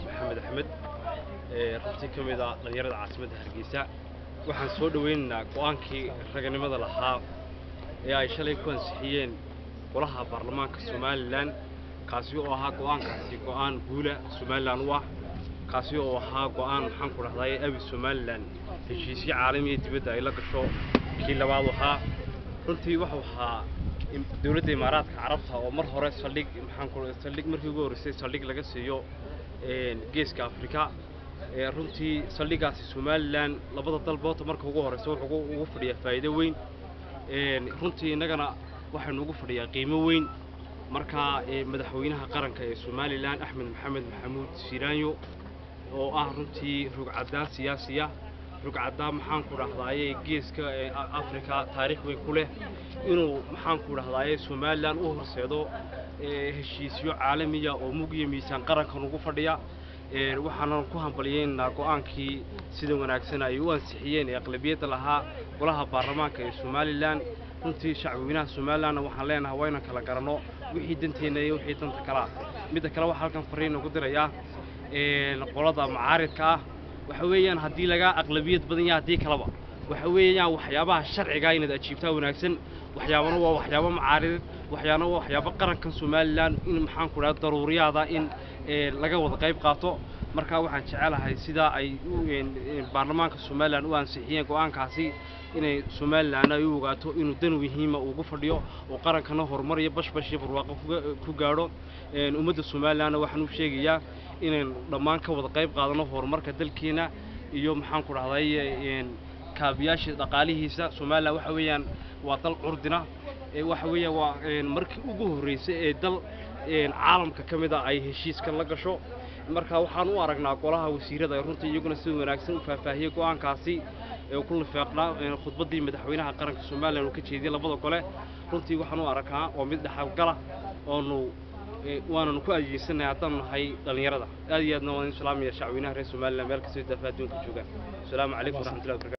maxamed axmed runtii ka mid ah dhallinyarada caasimadda hargeysa waxaan soo dhoweynaynaa go'aankii raganimada lahaa ee ay shalay ku ansixiyeen golaha baarlamaanka somalilan kaasi oo ahaa go'aankaasi go'aan guula somalilan u ah kaasi oo ahaa go'aan maxaan ku dhahdaye abi somalilan heshiisyo caalamiya dibadda ay la gasho kii labaad ahaa runtii wuxuu ahaa dowladda imaaraadka carabta oo mar hore saldhig maxaan ku saldhig markii ugu horreysay saldhig laga siiyo geeska afrika runtii saldhigaasi somalilan labada dalboota marka ugu horreysa wuxuu ugu fadhiyaa faa'iido weyn runtii innagana waxaynu ugu fadhiyaa qiimo weyn marka madaxweynaha qaranka ee somalilan axmed maxamed maxamuud siiraanyo oo ah runtii rugcaddaan siyaasiya rugcaddaan maxaan ku dhahdaayey geeska afrika taariikh weyn ku leh inuu maxaan ku dhahdaayey somalilan u horseedo heshiisyo caalamiya oo mugiya miisaan qarankan ugu fadhiya waxaanan ku hambaliyeynaynaa go'aankii sida wanaagsan ay u ansixiyeen ee aqlabiyadda lahaa golaha baarlamaanka ee somalilan runtii shacbweynaha somalilanna waxaan leenahay waa ynan kala garanno wixii danteenna iyo wixii danta kalea midda kale waxaa halkan fariin ugu dirayaa qolada macaaridka ah waxa weeyaan haddii laga aqlabiyad badan yahay haddii kaleba waxa weeyaan waxyaabaha sharciga inaad ajiibtaa wanaagsan waxyaabana waa waxyaabo macaaridad waxyaabana waa waxyaabo qarankan somalilan in maxaan ku dhaha daruuriyaada in laga wada qayb qaato markaa waxaan jecelahay sidaa ay baarlamaanka somalilan u ansixiyeen go'aankaasi inay somalilan ay u ogaato inuu dan muhiima ugu fadhiyo oo qarankana horumar iyo bashbash iyo barwaaqo ku gaadho ummadda somalilanna waxaan u sheegayaa inaynu dhammaan ka wada qayb qaadano horumarka dalkeena iyo maxaan ku dhahday kaabiyaasha dhaqaalihiisa somalilan waxa weeyaan waa dal curdina waxa weeyaan waa markii ugu horreysay ee dal caalamka ka mid a ay heshiiskan la gasho marka waxaan u aragnaa golaha wasiirada ee runtii iyaguna sida wanaagsan u faahfaahiyey go'aankaasi ee ku lifeeqnaa khudbaddii madaxweynaha qaranka somalilan uu ka jeediyey labada gole runtii waxaan u aragnaa oo mid dhexalgala oonu waananu ku adeegsanay haddaan nahay dhallinyarada aad iyo aadna waan in salaamaya shacweynaha reer somalilan meel kastoo daafa adduunka joogaan asalaamu calaykum waraxmatullahi wabarakatu